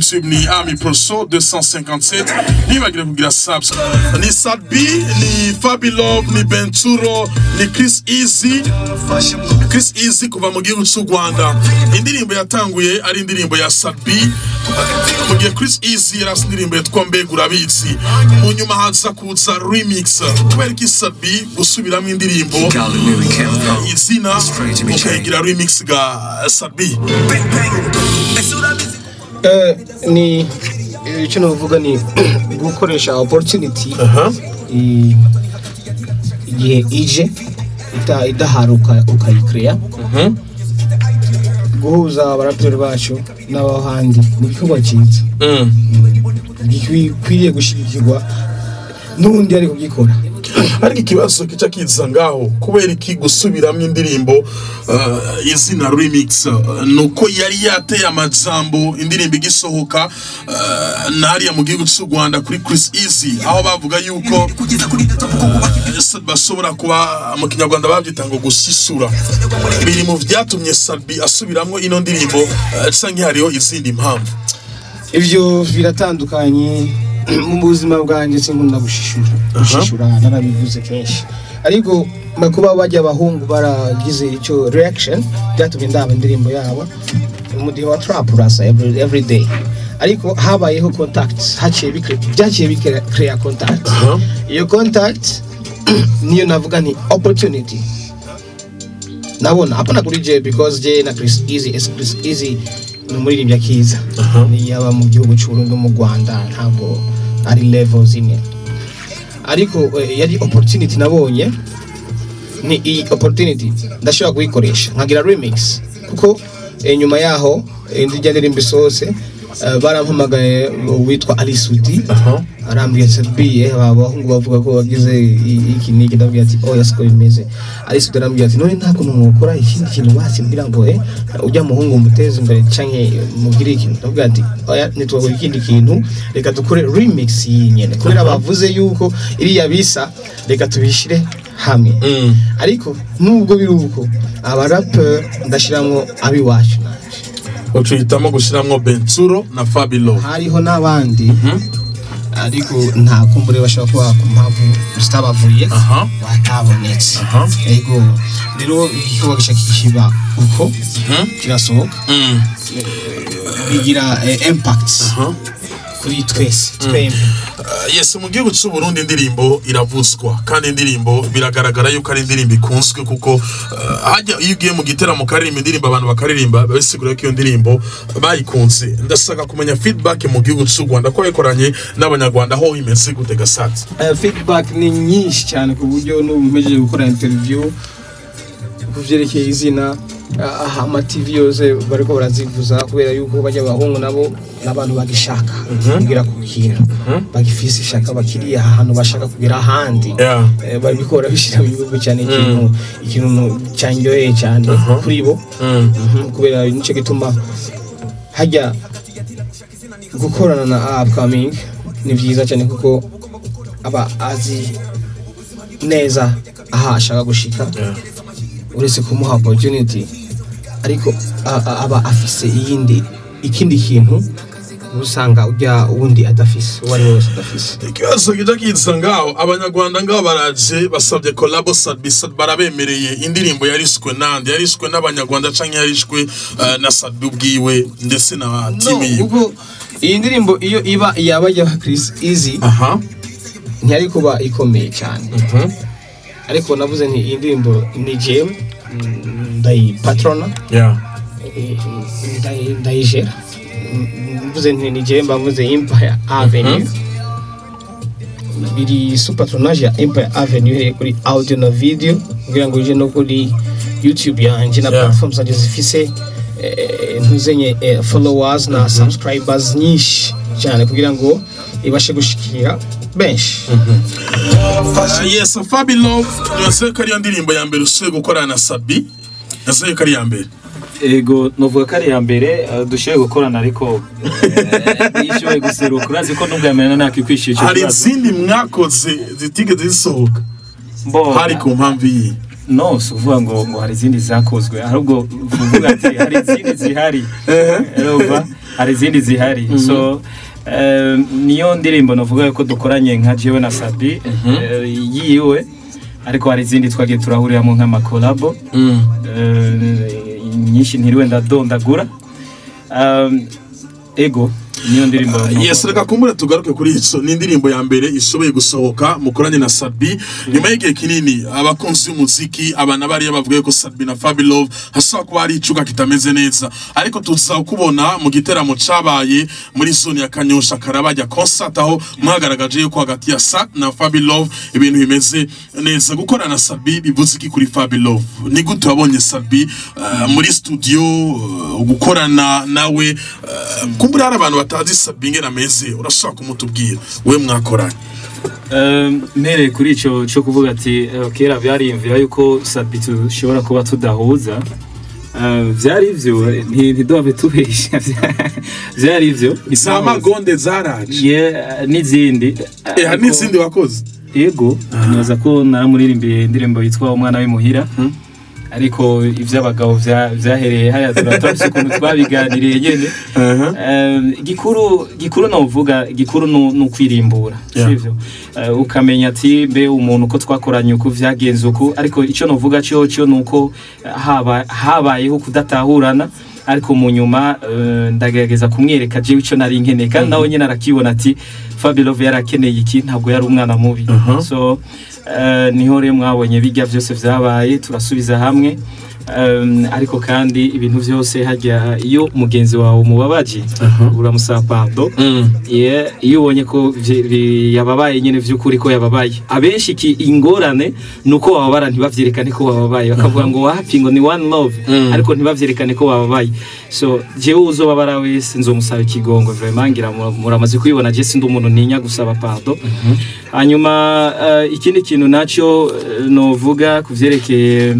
youtube ni ami proso 257 ntibagire kugira subs ni sadbi ni fabi love ni benturo ni chris easy chris easy kuva mu gihugu cy'u rwanda indirimbo yatanguye ari indirimbo ya sadbi mu gihe chris easy yari afite indirimbo yitwa mbega urabizi mu nyuma haza kuza remix kubera ko sadbi gusubiramo indirimbo izina ukayigira remix ga sadbi Eh, ni icyo navuga ni gukoresha opportunity i- igihe ije ita- idahari uka- ukayikreya guhuza abaraperi bacu n'abahandi ni igikorwa cyiza gikwiriye gushyigikirwa n'undi ari kugikora ariko ikibazo kica kiza ngaho kubera iki gusubiramo indirimbo uh, izina remix uh, nuko yari yateye amajambo indirimbo igisohoka uh, nariya mu gihugu cy'u rwanda kuri chris easy aho bavuga yuko uh, se- bashobora kuba mu kinyarwanda babyita ngo gusisura biri mu byatumye sabi asubiramo ino ndirimbo uh, canke hariho izindi mpamvu ibyo biratandukanye mu buzima bwanjye sinkunda gushishura gushishura narabivuze kenshi ariko ma kuba bajya abahungu baragize icyo reaction byatumye ndaba indirimbo yabo umudiho wa trap urasa every, every day ariko habayeho contact haciye bikre byaciye bikreya contact iyo contact niyo navuga ni opportunity nabona hapana kuri je because je na Chris Easy es Chris Easy ni umuririmbyi akiza ni yaba mu gihugu cy'u Burundi no mu Rwanda ntabwo ari level zimwe ariko eh, yari opportunity nabonye ni iyi opportunity ndashobora kuyikoresha nkagira remix kuko eh, nyuma yaho eh, ndijya ndirimba isohose eh, barampamagaye witwa Alisudi arambwira ati biye abahungu bavuga ko wagize i- iki niki ndabwira ati oya siko bimeze Alisudi arambwira ati none ntabwo mwokora ikindi kintu basi mbwira ngo eh ujya muhungu muteze imbere canke mugire ikintu ndabwira ati oya nitwakora ikindi kintu reka dukore remix iyi nyene kubera bavuze yuko iriya bisa reka tubishire hamwe ariko nubwo biri uko abaraperi ndashiramwo abiwacu nanje ucuhitamo gushiramwo bensuro na fabilo hariho n'abandi ariko nta kumbure bashobora kuba ku mpamvu zitabavuye Aha. batabonetse Aha. yego rero igikorwa gica kiba uko kirasohoka bigira eh, impact kuri twese twembi Uh, yes mu gihugu cy'u Burundi indirimbo iravuzwa kandi indirimbo biragaragara yuko ari indirimbo ikunzwe kuko uh, hajya iyo ugiye mu giteramo ukaririmba indirimbo abantu bakaririmba biba bisigura ko iyo ndirimbo bayikunze ndashaka kumenya feedback mu gihugu cy'u Rwanda ko yakoranye n'abanyarwanda aho imeze gute gasatsi Eh, feedback ni nyinshi cyane ku buryo n'ubu mpejeje gukora interview ku byerekeye izina ah, aha ama TV yose bariko barazivuza kubera yuko bajya abahungu nabo n'abantu bagishaka kugira ku kintu bagifise ishaka bakiriye ahantu bashaka kugira ahandi Yeah. Eh, babikora bishyira mu bihugu cyane ikintu ikintu cyanyoheye cyane kuri bo Mhm, kubera nicyo gituma hajya gukorana na upcoming ni byiza cyane kuko aba azi neza aho ashaka gushika uretse kumuha opportunity ariko a- a- aba afise iyindi ikindi kintu usanga ujya wundi adafise uwo ari we wese adafise ikibazo kijya kiza ngaho abanyarwanda ngaho baraje basabye kolabo sadbisa barabemereye indirimbo yariswe nande yariswe n'abanyarwanda canke yarishwe uh, na sadbi ubwiwe ndetse na timu yiwe kuko iyi ndirimbo iyo iba yaba yaba Chris Easy aha ntiyari kuba ikomeye cyane ariko navuze nti iyi ndirimbo ni jewe mm, ndayipatrona yeah eh, ndayi- ndayijera Mm, mvuze nti ni jewe mba mvuze Empire Avenue biri su patronage ya Empire Avenue iherereye kuri audio na video kugira ngo ije no kuri YouTube yanje na Yeah. platforms zanje zifise eh, ntuzenye eh, followers na subscribers nyinshi cyane kugira ngo ibashe gushikira benshi Uh, yes Fabi Love yose ko ariyo ndirimbo ya mbere usuye gukorana na Sabi yose ko ari iya mbere ego novuga ko ari iya mbere eh, dushoboye gukorana ariko eh, yishoboye guseruka urazi ko nubwo yamenye nakikwishyuye icyo hari kibazo izindi mwakoze zitigeze zisohoka Mbo- hari ku mpamvu iyi no si ukuvuga ngo ngo hari izindi zakozwe ahubwo uvuga ati hari izindi zihari urumva hari izindi zihari so eh, niyo ndirimbo navuga yuko dukoranye nka jewe na Sabi eh, yiwe ariko hari izindi twagiye turahuriramo nk'amakolabo eh, nyinshi ntiriwe ndadondagura Um, ego niyo ndirimbo yes reka kumbure tugaruke kuri ico ni indirimbo ya mbere ishoboye gusohoka mukoranye na Sabi nyuma y'igihe kinini abakunzi b'umuziki abana bariya bavuga ko Sabi na Fabi Love hashobora kuba hari icuga kitameze neza ariko tuza kubona mu giteramo cabaye muri zone ya Kanyosha Karabajya concert aho mwagaragaje yuko hagati ya Sa na Fabi Love ibintu bimeze neza gukorana na Sabi bivuze iki kuri Fabi Love ni gute wabonye Sabi uh, muri studio uh, gukorana nawe uh, kumbura hari abantu batazi Sabi ngena ameze urashobora kumutubwira we mwakoranye Um, mpereye kuri ico cyo kuvuga ati eh, kera byariyumvira yuko sabi dushobora kuba tudahuza Uh, vyari ivyo nti- ntiduhave tubesha vyari ivyo za magonde zaraje Yeah, n'izindi eh hari Ariko- n'izindi wakoze yego nibaza ko naramuririmbiye indirimbo yitwa umwana w'imuhira ariko ivy'abagabo vya- vyahereye haya turatabise ukuntu twabiganiriye nyene Um, gikuru gikuru novuga gikuru nu- ni ukwirimbura Yeah. sivyo Uh, ukamenya ati mbe umuntu ko twakoranye uku vyagenze uku ariko ico novuga cyo cyo nuko haba habayeho kudatahurana ariko mu nyuma uh, ndagerageza kumwereka jewe ico nari nkeneye kandi nawe nyene arakibona ati Fabio yarakeneye iki ntabwo yari umwana mubi Mhm. so uh, niho rero mwabonye bijya byose vyabaye turasubiza hamwe Um, ariko kandi ibintu byose hajya iyo mugenzi wawe umubabaje uramusaba pardon Yeah, iyo ubonye ko vye- vi- yababaye nyine vy'ukuri ko yababaye abenshi iki ingorane ni uko bababara ntibavyerekane ko bababaye bakavuga ngo wapi ngo ni one love ariko ntibavyerekane ko bababaye so jewe uzobabara wese nzomusaba ikigongo vraiment ngira mu- muramaze kubibona je sindi umuntu ntinya gusaba pardon hanyuma eh, ikindi kintu naco eh, novuga ku vyerekeye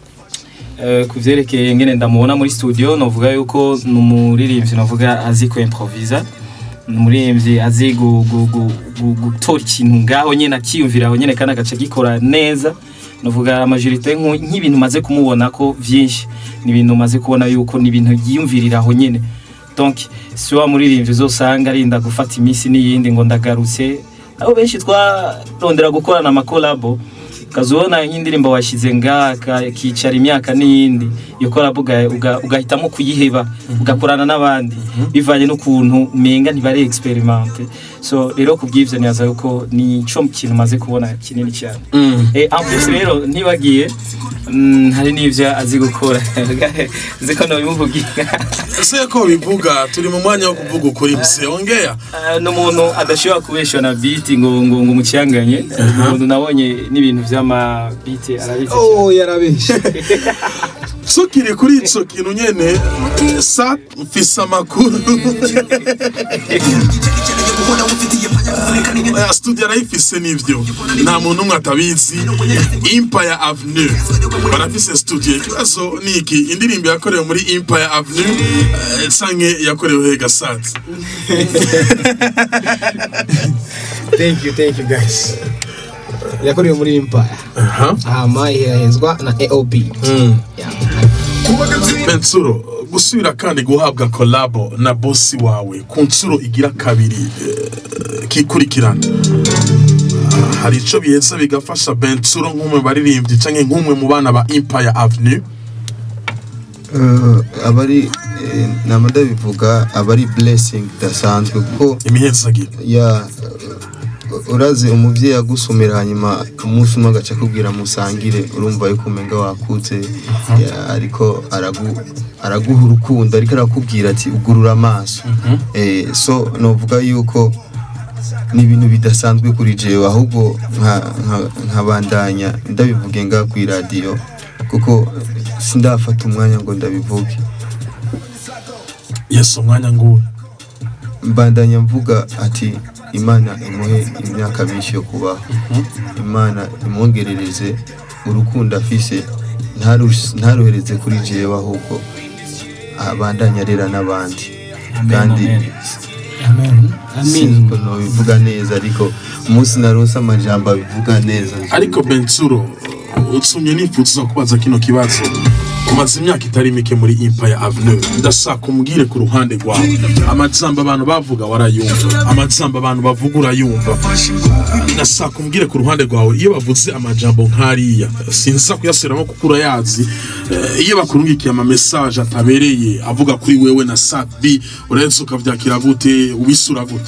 Eh, ku vyerekeye ngene ndamubona muri studio novuga yuko ni umuririmbyi novuga azi ku improvisa ni umuririmbyi azi gu- gu- gu- gu- gutora ikintu ngaho nyene akiyumvira aho nyene kandi agaca gikora neza novuga amajorite nku- nk'ibintu maze kumubona ko vyinshi ni ibintu maze kubona yuko ni ibintu yiyumvirira aho nyene donc si wa muririmbyi uzosanga arinda gufata iminsi n'iyindi ngo ndagarutse abo benshi twarondera gukorana amakolabo ukazubona nk'indirimbo washyize ngaha kicara imyaka n'iyindi iyo kolabo uga- uga- ugahitamo kuyiheba ugakorana n'abandi bivanye n'ukuntu umenga ntibari experimente so rero ku bw'ivyo nibaza yuko ni co kintu maze kubona kinini cyane Eh, en plus rero ntibagiye mm, hari n'ivyo azi gukora nzi ko nobimuvugira ese ko bivuga turi mu mwanya wo kuvuga ukuri mse ongea Ah, ni umuntu adashobora kubeshwa na biti ngo ngo ngo umucyanganye umuntu nabonye n'ibintu vy'ama biti arabizi cyane. oh yarabeshye tukiri kuri ico kintu nyene sa mfise amakuru Oya, studio arayifise n'ivyo nta muntu umwe atabizi Empire Avenue barafise studio ikibazo ni iki indirimbo yakorewe muri Empire Avenue eh, canke yakorewe he Gasanze thank you thank you guys yakorewe muri empire aha hama ihahezwa na aob Yeah. Bensuro gusubira kandi guhabwa kolabo na bosi wawe ku nshuro igira kabiri eh, kikurikirana Ah, hari ico biheza bigafasha Bensuro nk'umwe baririmbyi canke nk'umwe mu bana ba Empire Avenue Eh, abari eh, nama ndabivuga abari blessing idasanzwe kuko imihezagiro ya eh, urazi umuvyeyi agusomera hanyuma umunsi umwe agaca akubwira musangire urumva yuko umenga wakutse ya, ariko aragu araguha urukundo ariko arakubwira ati ugurura amaso eh, so novuga yuko ni ibintu bidasanzwe kuri jewe ahubwo nka- nka- nkabandanya ndabivuge nga ku iradiyo kuko sindafata umwanya ngo ndabivuge yesu umwanya nguwe mbandanya mvuga ati imana imuhe imyaka myinshi yo kubaho imana imwongerereze urukundo afise ntarush- ntaruhereze kuri jewe ahubwo abandanya arera n'abandi kandi sinzi uko nobivuga neza ariko umunsi naronse amajambo abivuga neza ariko Bensuro utsumye nifuza kubaza kino kibazo umaze imyaka itari mike muri Empire Avenue ndashaka umbwire ku ruhande rwawe amajambo abantu bavuga warayumva amajambo abantu bavuga urayumva ndashaka umbwire ku ruhande rwawe iyo bavuze amajambo nk'ariya sinza kuyasubiramo kuko urayazi Eh, iyo bakurungikiye ama message atabereye avuga kuri wewe na Sabi uretse ukavyakira gute ubisura gute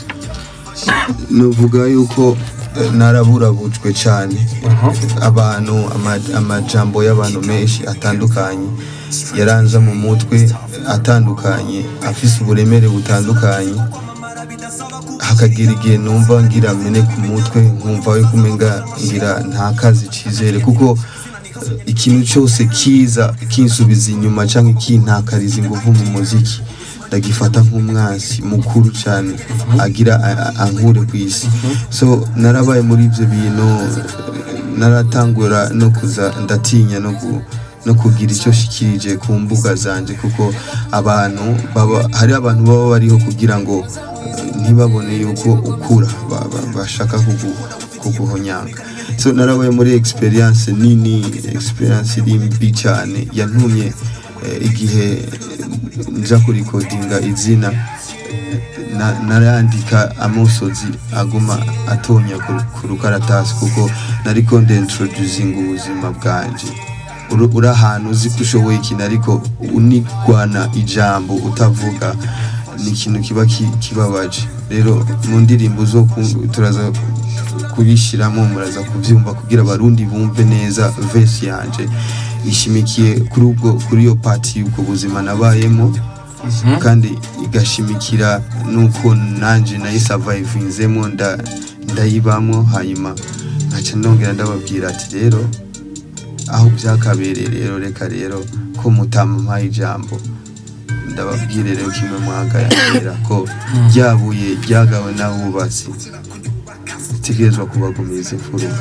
nuvuga yuko eh, naraburabujwe cyane abantu ama- amajambo y'abantu menshi atandukanye yaranza mu mutwe atandukanye afise uburemere butandukanye hakagira igihe numva ngira mene ku mutwe nkumva yuko umenga ngira nta kazi cizere kuko eh, ikintu cyose kiza kinsubiza inyuma cyangwa kintakariza ingufu mu muziki ndagifata nk'umwansi mukuru cyane agira a- a- ankure ku isi so narabaye muri ibyo bintu naratangura no kuza ndatinya no ku no kugira icyo shikirije ku mbuga zanje kuko abantu baba hari abantu baba bariho kugira ngo eh, ntibabone yuko ukura ba- ba- bashaka kugu- kuguhonyanga so narabaye muri experience nini experience iri mbi cyane yantumye eh, igihe nja kurikodinga izina na- narandika amusozi aguma atonya ku- ku rukaratasi kuko nariko ndintroducinga ubuzima bwanje Uri- uri ahantu uzi ko ushoboye ikintu ariko unigwana ijambo utavuga ni ikintu kiba ki- kibabaje rero mu ndirimbo zo ku- turaza kubishyiramo muraza kubyumva kugira abarundi bumve neza vesi yanje ishimikiye kuri ubwo kuri iyo pati y'ubwo buzima nabayemo kandi igashimikira nuko nanjye nayisavayivinzemo nda- ndayibamo hanyuma nkaca ndongera ndababwira ati rero aho byakabereye rero reka rero ko mutampaye ijambo ndababwire rero kimwe mwagayambira ko ryabuye ryagawe n'abubatsi ritegerezwa kubagumiza imfuruka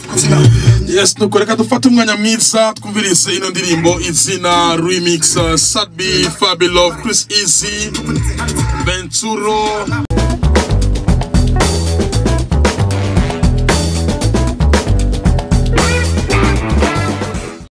yes nuko reka dufate umwanya mwiza twumvirize ino ndirimbo izina remix uh, Sadbi Fabi Love Chris Easy Venturo